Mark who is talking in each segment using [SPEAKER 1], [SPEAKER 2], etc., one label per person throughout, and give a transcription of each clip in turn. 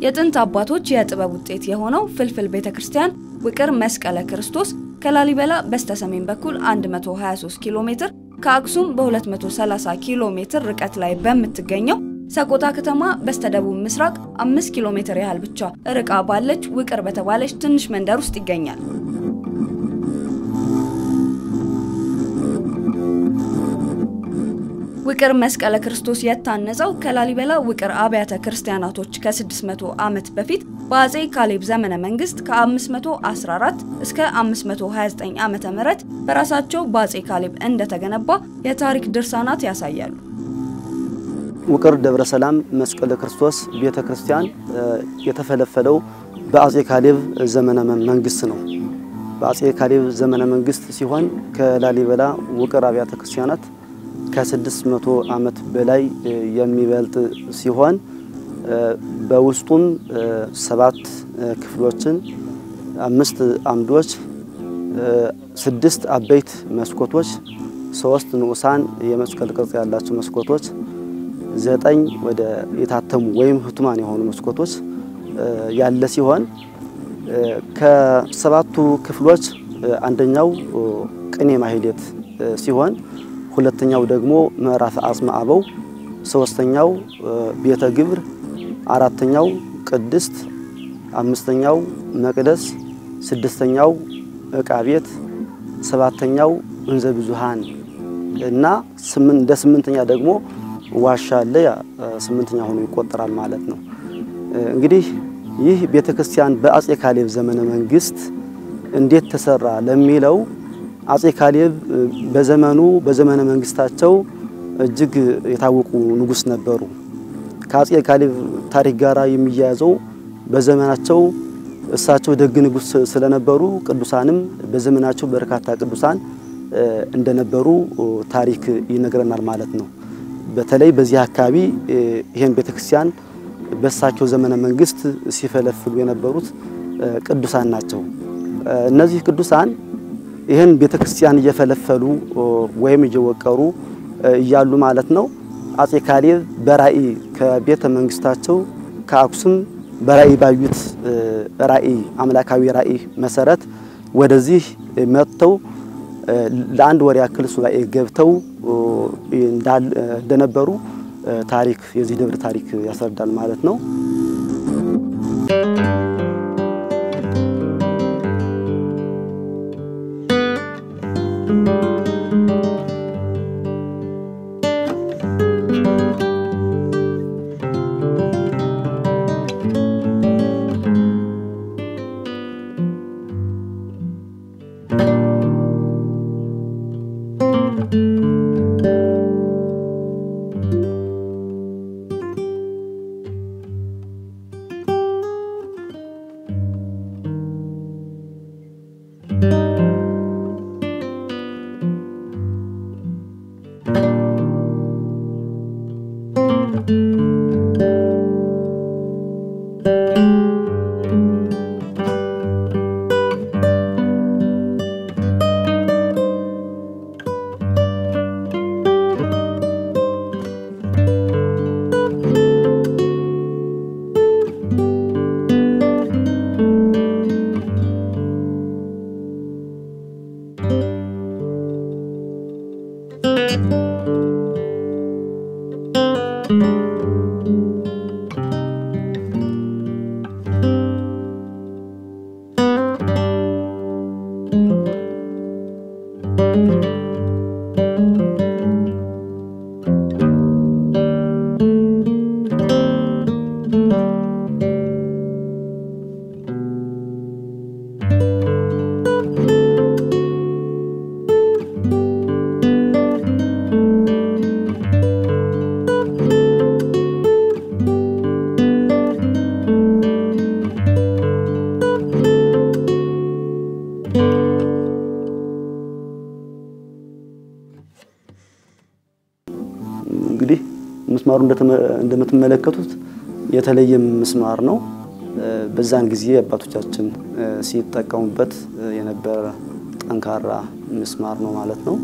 [SPEAKER 1] የጥንት አባቶች የጥበብ ውጤት የሆነው ፍልፍል ቤተ ክርስቲያን ውቅር መስቀለ ክርስቶስ ከላሊበላ በስተሰሜን በኩል 123 ኪሎ ሜትር ከአክሱም በ230 ኪሎ ሜትር ርቀት ላይ በምትገኘው ሰቆጣ ከተማ በስተደቡብ ምስራቅ 5 ኪሎ ሜትር ያህል ብቻ ርቃ ባለች ውቅር በተባለች ትንሽ መንደር ውስጥ ይገኛል። ውቅር መስቀለ ክርስቶስ የታነጸው ከላሊበላ ውቅር አብያተ ክርስቲያናቶች ከ600 ዓመት በፊት በአጼ ካሌብ ዘመነ መንግስት ከ514 እስከ 529 ዓመተ ምህረት በራሳቸው በአጼ ካሌብ እንደተገነባ የታሪክ ድርሳናት ያሳያሉ።
[SPEAKER 2] ውቅር ደብረ ሰላም መስቀለ ክርስቶስ ቤተ ክርስቲያን የተፈለፈለው በአጼ ካሌብ ዘመነ መንግስት ነው። በአጼ ካሌብ ዘመነ መንግስት ሲሆን ከላሊበላ ውቅር አብያተ ክርስቲያናት ከ600 ዓመት በላይ የሚበልጥ ሲሆን በውስጡም ሰባት ክፍሎችን፣ አምስት አምዶች፣ ስድስት አበይት መስኮቶች፣ ሶስት ንዑሳን የመስቀል ቅርጽ ያላቸው መስኮቶች፣ ዘጠኝ ወደ የታተሙ ወይም ህቱማን የሆኑ መስኮቶች ያለ ሲሆን ከሰባቱ ክፍሎች አንደኛው ቅኔ ማህሌት ሲሆን ሁለተኛው ደግሞ ምዕራፍ አጽመ አበው፣ ሶስተኛው ቤተ ግብር፣ አራተኛው ቅድስት፣ አምስተኛው መቅደስ፣ ስድስተኛው ዕቃ ቤት፣ ሰባተኛው እንዘ ብዙሃን እና እንደ ስምንተኛ ደግሞ ዋሻ አለ። ስምንተኛ ሆኖ ይቆጠራል ማለት ነው። እንግዲህ ይህ ቤተ ክርስቲያን በአጼ ካሌብ ዘመነ መንግስት እንዴት ተሰራ ለሚለው አጼ ካሌብ በዘመኑ በዘመነ መንግስታቸው እጅግ የታወቁ ንጉስ ነበሩ። ከአጼ ካሌብ ታሪክ ጋር የሚያያዘው በዘመናቸው እሳቸው ደግ ንጉስ ስለነበሩ ቅዱሳንም በዘመናቸው በርካታ ቅዱሳን እንደነበሩ ታሪክ ይነግረናል ማለት ነው። በተለይ በዚህ አካባቢ ይህን ቤተክርስቲያን በእሳቸው ዘመነ መንግስት ሲፈለፍሉ የነበሩት ቅዱሳን ናቸው። እነዚህ ቅዱሳን ይህን ቤተክርስቲያን እየፈለፈሉ ወይም እየወቀሩ እያሉ ማለት ነው አጼ ካሌብ በራእይ ከቤተ መንግስታቸው ከአክሱም በራእይ ባዩት ራእይ አምላካዊ ራእይ መሰረት ወደዚህ መጥተው ለአንድ ወር ያክል ሱባኤ ገብተው እንደነበሩ ታሪክ የዚህ ደብር ታሪክ ያስረዳል ማለት ነው። እንግዲህ ምስማሩ እንደምትመለከቱት የተለየ ምስማር ነው። በዛን ጊዜ አባቶቻችን ሲጠቀሙበት የነበረ ጠንካራ ምስማር ነው ማለት ነው።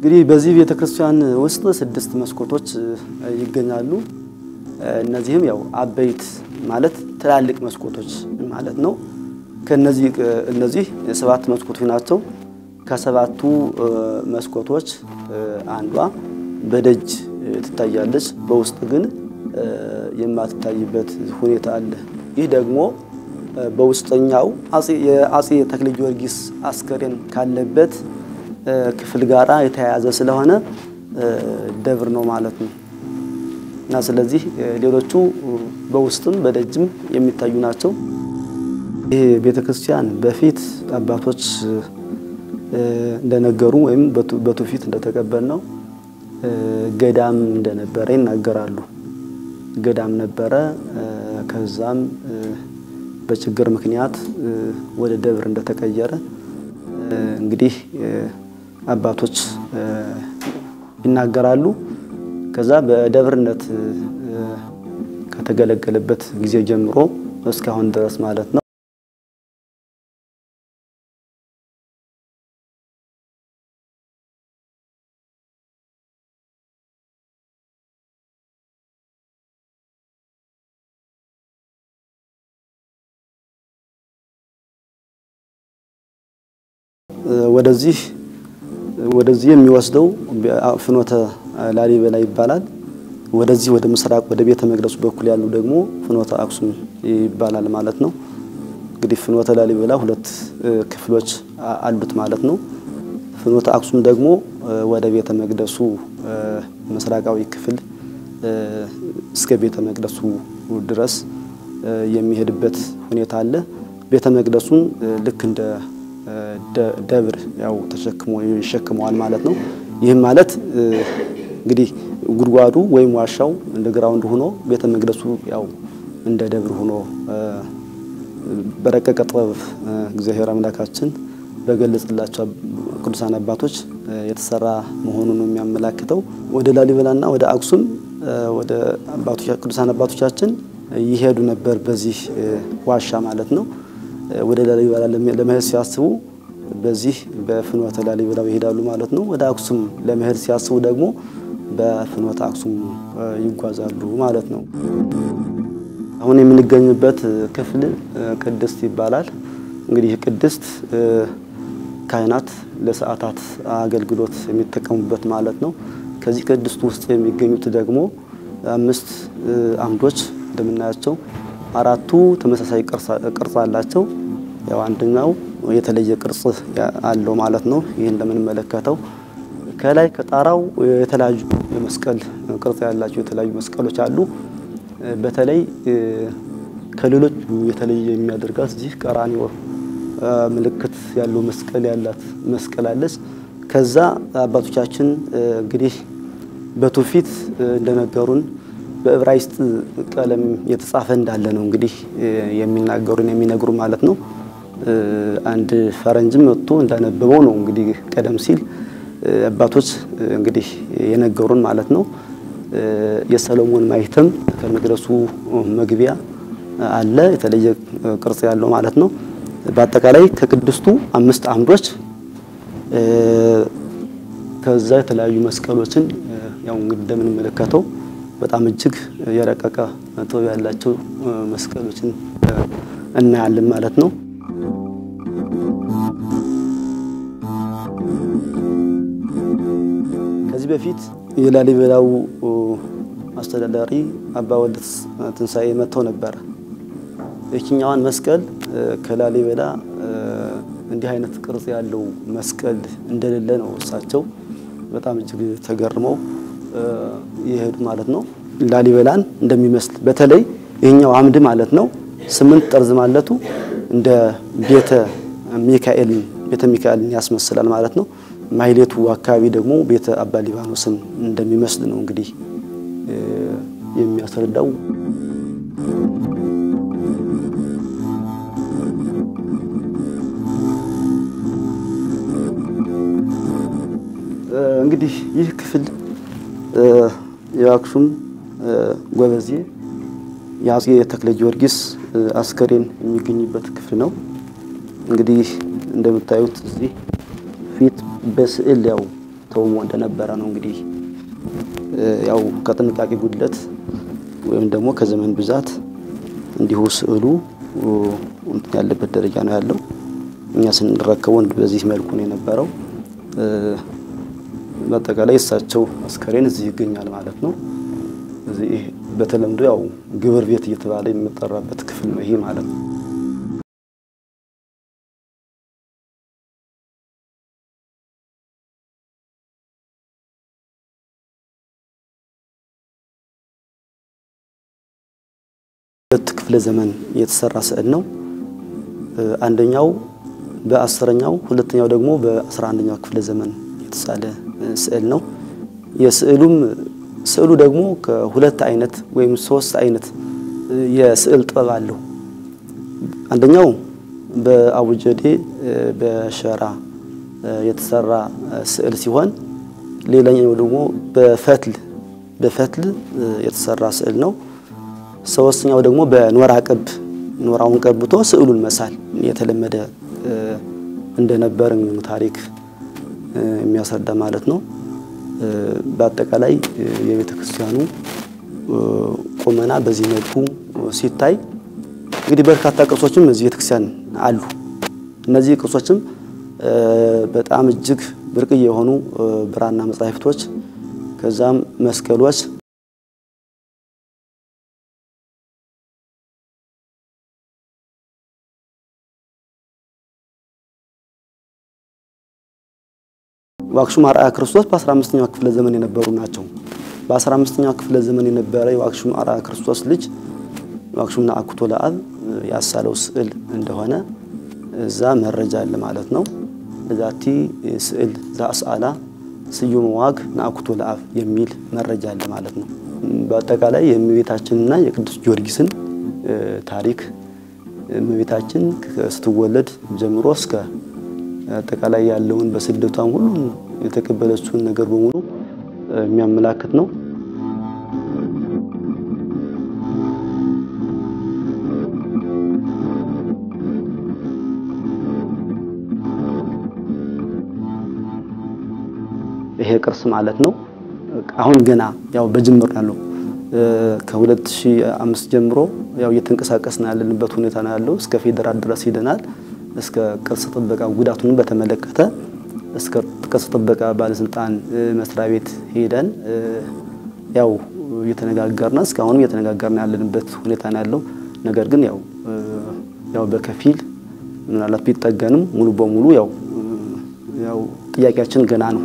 [SPEAKER 2] እንግዲህ በዚህ ቤተክርስቲያን ውስጥ ስድስት መስኮቶች ይገኛሉ። እነዚህም ያው አበይት ማለት ትላልቅ መስኮቶች ማለት ነው። ከነዚህ እነዚህ ሰባት መስኮቶች ናቸው። ከሰባቱ መስኮቶች አንዷ በደጅ ትታያለች፣ በውስጥ ግን የማትታይበት ሁኔታ አለ። ይህ ደግሞ በውስጠኛው የአጼ ተክለ ጊዮርጊስ አስከሬን ካለበት ክፍል ጋራ የተያያዘ ስለሆነ ደብር ነው ማለት ነው እና ስለዚህ ሌሎቹ በውስጥም በደጅም የሚታዩ ናቸው። ይህ ቤተክርስቲያን በፊት አባቶች እንደነገሩ ወይም በትውፊት እንደተቀበል ነው ገዳም እንደነበረ ይናገራሉ። ገዳም ነበረ። ከዛም በችግር ምክንያት ወደ ደብር እንደተቀየረ እንግዲህ አባቶች ይናገራሉ። ከዛ በደብርነት ከተገለገለበት ጊዜ ጀምሮ እስካሁን ድረስ ማለት ነው። ወደዚህ ወደዚህ የሚወስደው ፍኖተ ላሊበላ ይባላል። ወደዚህ ወደ ምስራቅ ወደ ቤተ መቅደሱ በኩል ያሉ ደግሞ ፍኖተ አክሱም ይባላል ማለት ነው። እንግዲህ ፍኖተ ላሊበላ ሁለት ክፍሎች አሉት ማለት ነው። ፍኖተ አክሱም ደግሞ ወደ ቤተ መቅደሱ ምስራቃዊ ክፍል እስከ ቤተ መቅደሱ ድረስ የሚሄድበት ሁኔታ አለ። ቤተ መቅደሱን ልክ እንደ ደብር ያው ተሸክሞ ይሸክመዋል ማለት ነው። ይህም ማለት እንግዲህ ጉድጓዱ ወይም ዋሻው እንደ ግራውንድ ሆኖ ቤተ መቅደሱ ያው እንደ ደብር ሆኖ በረቀቀ ጥበብ እግዚአብሔር አምላካችን በገለጽላቸው ቅዱሳን አባቶች የተሰራ መሆኑን ነው የሚያመላክተው። ወደ ላሊበላና ወደ አክሱም ወደ ቅዱሳን አባቶቻችን ይሄዱ ነበር በዚህ ዋሻ ማለት ነው። ወደ ላሊበላ ለመሄድ ሲያስቡ በዚህ በፍኖተ ላሊበላ ይሄዳሉ ማለት ነው። ወደ አክሱም ለመሄድ ሲያስቡ ደግሞ በፍኖተ አክሱም ይጓዛሉ ማለት ነው። አሁን የምንገኝበት ክፍል ቅድስት ይባላል። እንግዲህ ቅድስት ካህናት ለሰዓታት አገልግሎት የሚጠቀሙበት ማለት ነው። ከዚህ ቅድስት ውስጥ የሚገኙት ደግሞ አምስት አምዶች እንደምናያቸው አራቱ ተመሳሳይ ቅርጽ አላቸው። ያው አንደኛው የተለየ ቅርጽ አለው ማለት ነው። ይህ እንደምንመለከተው ከላይ ከጣራው የተለያዩ የመስቀል ቅርጽ ያላቸው የተለያዩ መስቀሎች አሉ። በተለይ ከሌሎች የተለየ የሚያደርጋት እዚህ ቀራኒዮ ምልክት ያለው መስቀል ያላት መስቀል አለች። ከዛ አባቶቻችን እንግዲህ በትውፊት እንደነገሩን በዕብራይስጥ ቀለም የተጻፈ እንዳለ ነው እንግዲህ የሚናገሩን የሚነግሩ ማለት ነው። አንድ ፈረንጅም መጥቶ እንዳነበበው ነው እንግዲህ ቀደም ሲል አባቶች እንግዲህ የነገሩን ማለት ነው። የሰሎሞን ማኅተም ከመቅደሱ መግቢያ አለ የተለየ ቅርጽ ያለው ማለት ነው። በአጠቃላይ ከቅድስቱ አምስት አምዶች ከዛ የተለያዩ መስቀሎችን ያው እንግዲህ እንደምንመለከተው በጣም እጅግ የረቀቀ ጥበብ ያላቸው መስቀሎችን እናያለን ማለት ነው። ከዚህ በፊት የላሊበላው አስተዳዳሪ አባ ወልደ ትንሣኤ መጥተው ነበረ። የትኛዋን መስቀል ከላሊበላ እንዲህ አይነት ቅርጽ ያለው መስቀል እንደሌለ ነው እሳቸው በጣም እጅግ ተገርመው የሄዱ ማለት ነው። ላሊበላን እንደሚመስል በተለይ ይህኛው አምድ ማለት ነው ስምንት ጠርዝ ማለቱ እንደ ቤተ ሚካኤልን ቤተ ሚካኤልን ያስመስላል ማለት ነው። ማይሌቱ አካባቢ ደግሞ ቤተ አባ ሊባኖስን እንደሚመስል ነው እንግዲህ የሚያስረዳው። እንግዲህ ይህ ክፍል የአክሱም ጎበዜ የአጼ ተክለ ጊዮርጊስ አስከሬን የሚገኝበት ክፍል ነው። እንግዲህ እንደምታዩት እዚህ ፊት በስዕል ያው ተቃውሞ እንደነበረ ነው እንግዲህ ያው ከጥንቃቄ ጉድለት ወይም ደግሞ ከዘመን ብዛት እንዲሁ ስዕሉ እንትን ያለበት ደረጃ ነው ያለው። እኛ ስንረከበው በዚህ መልኩ ነው የነበረው። በአጠቃላይ እሳቸው አስከሬን እዚህ ይገኛል ማለት ነው። እዚህ በተለምዶ ያው ግብር ቤት እየተባለ የሚጠራበት ክፍል ነው ይሄ ማለት ነው። ሁለት ክፍለ ዘመን የተሰራ ስዕል ነው። አንደኛው በአስረኛው ሁለተኛው ደግሞ በአስራ አንደኛው ክፍለ ዘመን የተሳለ ስዕል ነው። የስዕሉም ስዕሉ ደግሞ ከሁለት አይነት ወይም ሶስት አይነት የስዕል ጥበብ አለው። አንደኛው በአቡጀዴ በሸራ የተሰራ ስዕል ሲሆን ሌላኛው ደግሞ በፈትል በፈትል የተሰራ ስዕል ነው። ሶስተኛው ደግሞ በኖራ ቅብ ኖራውን ቀብቶ ስዕሉን መሳል የተለመደ እንደነበር ታሪክ የሚያስረዳ ማለት ነው። በአጠቃላይ የቤተ ክርስቲያኑ ቁመና በዚህ መልኩ ሲታይ እንግዲህ በርካታ ቅርሶችም እዚህ ቤተክርስቲያን አሉ። እነዚህ ቅርሶችም በጣም እጅግ ብርቅዬ የሆኑ ብራና መጻሕፍቶች ከዛም መስቀሎች ዋክሹም አርአያ ክርስቶስ በ15ኛው ክፍለ ዘመን የነበሩ ናቸው። በ15ኛው ክፍለ ዘመን የነበረ የዋክሹም አርአያ ክርስቶስ ልጅ ዋክሹም ነአኩቶ ለአብ ያሳለው ስዕል እንደሆነ እዛ መረጃ አለ ማለት ነው። ለዛቲ ስዕል ዘአስአላ ስዩም ዋግ ነአኩቶ ለአብ የሚል መረጃ አለ ማለት ነው። በአጠቃላይ የእመቤታችንና የቅዱስ ጊዮርጊስን ታሪክ እመቤታችን ስትወለድ ጀምሮ እስከ አጠቃላይ ያለውን በስደቷም ሁሉ የተቀበለችውን ነገር በሙሉ የሚያመላክት ነው። ይሄ ቅርስ ማለት ነው። አሁን ገና ያው በጅምር ያለው ከ2005 ጀምሮ ያው እየተንቀሳቀስን ያለንበት ሁኔታ ነው ያለው። እስከ ፌዴራል ድረስ ሂደናል። እስከ ቅርስ ጥበቃ ጉዳቱን በተመለከተ እስከ ቅርስ ጥበቃ ባለስልጣን መስሪያ ቤት ሄደን ያው እየተነጋገርና እስካሁንም እየተነጋገርን ያለንበት ሁኔታ ነው ያለው። ነገር ግን ያው ያው በከፊል ምናልባት ቢጠገንም ሙሉ በሙሉ ያው ያው ጥያቄያችን ገና ነው።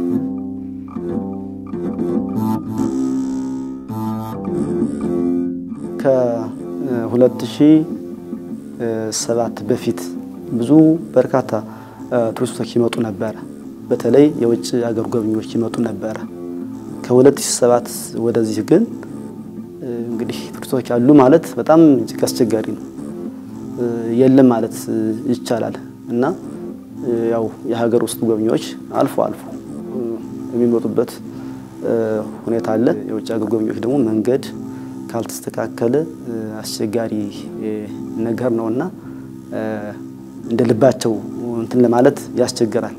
[SPEAKER 2] ከ2007 በፊት ብዙ በርካታ ቱሪስቶች ይመጡ ነበረ። በተለይ የውጭ ሀገር ጎብኚዎች ይመጡ ነበረ። ከ2007 ወደዚህ ግን እንግዲህ ቱሪስቶች አሉ ማለት በጣም እጅግ አስቸጋሪ ነው። የለም ማለት ይቻላል እና ያው የሀገር ውስጥ ጎብኚዎች አልፎ አልፎ የሚመጡበት ሁኔታ አለ። የውጭ ሀገር ጎብኚዎች ደግሞ መንገድ ካልተስተካከለ አስቸጋሪ ነገር ነውና እንደ ልባቸው እንትን ለማለት ያስቸግራል።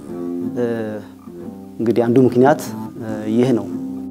[SPEAKER 2] እንግዲህ አንዱ ምክንያት ይህ ነው።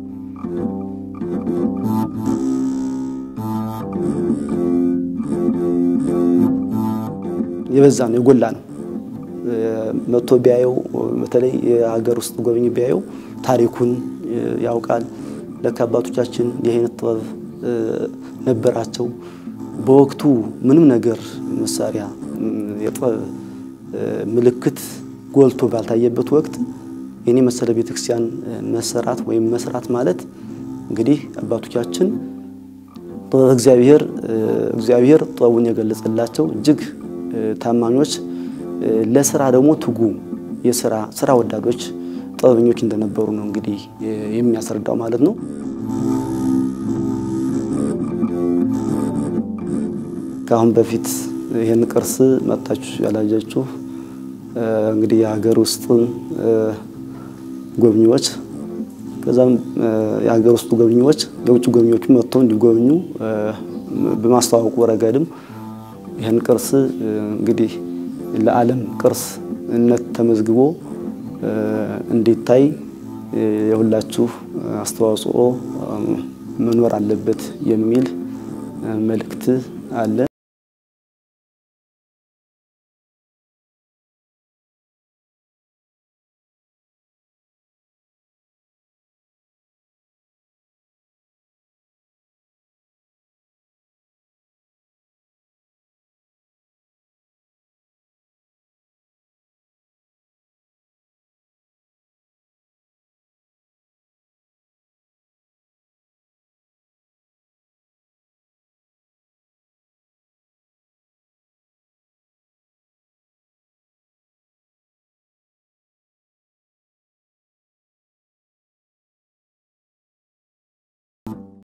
[SPEAKER 2] የበዛ ነው፣ የጎላ ነው። መጥቶ ቢያየው በተለይ የሀገር ውስጥ ጎብኝ ቢያየው ታሪኩን ያውቃል። ለካ አባቶቻችን የአይነት ጥበብ ነበራቸው። በወቅቱ ምንም ነገር መሳሪያ የጥበብ ምልክት ጎልቶ ባልታየበት ወቅት የኔ መሰለ ቤተክርስቲያን መሰራት ወይም መስራት ማለት እንግዲህ አባቶቻችን ጥበብ እግዚአብሔር እግዚአብሔር ጥበቡን የገለጸላቸው እጅግ ታማኞች ለስራ ደግሞ ትጉ የስራ ስራ ወዳዶች ጥበበኞች እንደነበሩ ነው እንግዲህ የሚያስረዳው ማለት ነው። ከአሁን በፊት ይህን ቅርስ መጣችሁ ያላያችሁ እንግዲህ የሀገር ውስጥ ጎብኚዎች ከዛም የሀገር ውስጥ ጎብኚዎች የውጭ ጎብኚዎቹ መጥተው እንዲጎብኙ በማስተዋወቁ ረገድም ይህን ቅርስ እንግዲህ ለዓለም ቅርስነት ተመዝግቦ እንዲታይ የሁላችሁ አስተዋጽኦ መኖር አለበት የሚል መልእክት አለ።